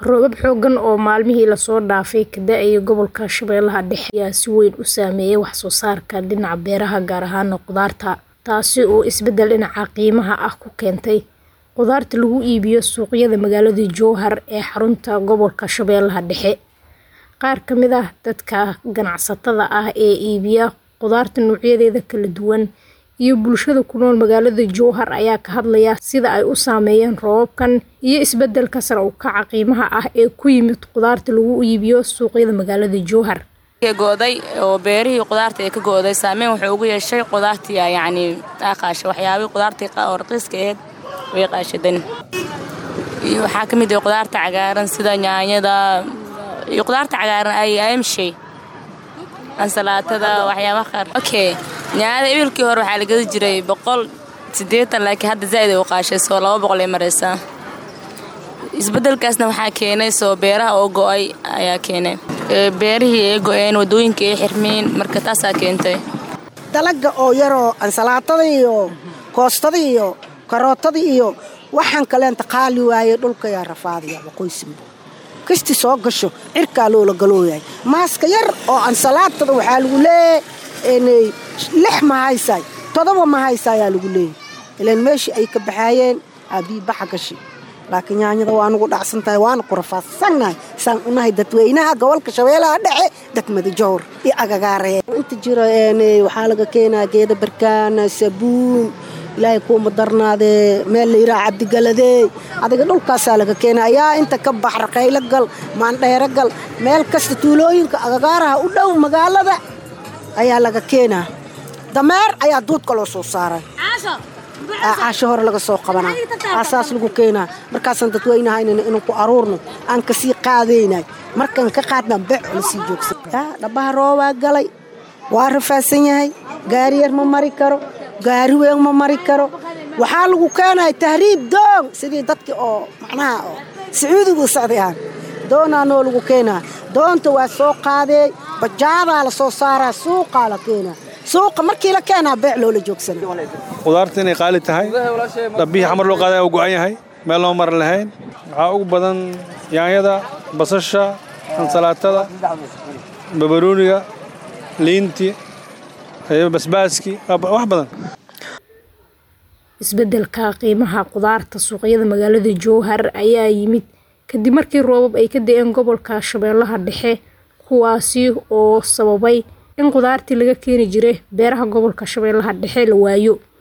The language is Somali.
Roobab xooggan oo maalmihii la soo dhaafay ka da'ay gobolka Shabeellaha Dhexe ayaa si weyn u saameeyay wax soo saarka dhinaca beeraha gaar ahaan khudaarta, taasi oo isbeddel dhinaca qiimaha ah ku keentay khudaarta lagu iibiyo suuqyada magaalada Jowhar ee xarunta gobolka Shabeellaha Dhexe. Qaar ka mid ah dadka ganacsatada ah ee iibiya khudaarta noocyadeeda kala duwan iyo bulshada ku nool magaalada Jowhar ayaa ka hadlaya sida ay u saameeyeen roobabkan iyo isbeddelka sare u kaca qiimaha ah ee ku yimid khudaarta lagu iibiyo suuqyada magaalada Jowhar. go'day oo beerihii khudaarta ee ka go'day saameyn wuxuu ugu yeeshay khudaartii yacni qaasha waxyaabihii khudaartii oo raqiiska ahayd way qaashadeen iyo waxaa ka mid ah khudaarta cagaaran sida yaanyada iyo khudaarta cagaaran ay ayamshay ansalaatada waxyaabaha qaar okay yaanyada ibilkii hore waxaa la gadi jiray boqol siddeetan laakiin hadda zaa'id ay u qaashay soo laba boqol ay maraysaa isbeddelkaasna waxaa keenay soo beeraha oo go'ay ayaa keenay beerihii ay go'een waddooyinka ay xirmeen marka taasaa keentay dalaga oo yaroo ansalaatada iyo koostada iyo karootada iyo waxaan kaleenta qaali waaye dhulka yaa rafaadaya waqooyisimbo kasti soo gasho cirkaa loola galooyahay maaska yar oo ansalaatada waxaa lagu leeyahay lix ma haysaay todoba ma haysa ayaa lagu leeyahay ilaan meeshii ay ka baxaayeen aabii baxa gashi laakiin yaanyada waa nugu dhacsan tahay waana ku rafaadsannahay saan unahay dadweynaha gobolka shabeellaha dhexe degmada jowr iyo agagaaree inta jiro waxaa laga keenaa geeda barkaana sabuun ilaahay kuuma darnaadee meel la yidhaha cabdigaladey adiga dhulkaasaa laga keena ayaa inta ka bax raqaylo gal maandheero gal meel kasta tuulooyinka agagaaraha u dhow magaalada ayaa laga keenaa dameer ayaa duudka loo soo saaray caasho hore laga soo qabanaa aasaas lagu keenaa markaasaan dadweynahaynana inaan ku aruurno aan kasii qaadaynay markaan ka qaadnaa bec lasii joogsan dhabaha roobaa galay waa rafaadsan yahay gaari yar ma mari karo gaari weyn ma mari karo waxaa lagu keenaya tahriib doon sidii dadkii oo macnaha oo sacuudigu socday aan doonaa noo lagu keenaa doonta waa soo qaadee bajaadaa la soo saaraa suuqaa la keenaa suuqa markii la keenaa beec loola joogsana khudaarta inay qaali tahay dhabbihii xamar loo qaaday u go'an yahay meel loo maran lahayn waxaa ugu badan yaanyada basasha ansalaatada babarooniga liinti basbaaski wax badan isbeddelka qiimaha khudaarta suuqyada magaalada Jowhar ayaa yimid kadib markii roobab ay ka da'een gobolka Shabeellaha Dhexe kuwaasi oo sababay in khudaartii laga keeni jiray beeraha gobolka Shabeellaha Dhexe la waayo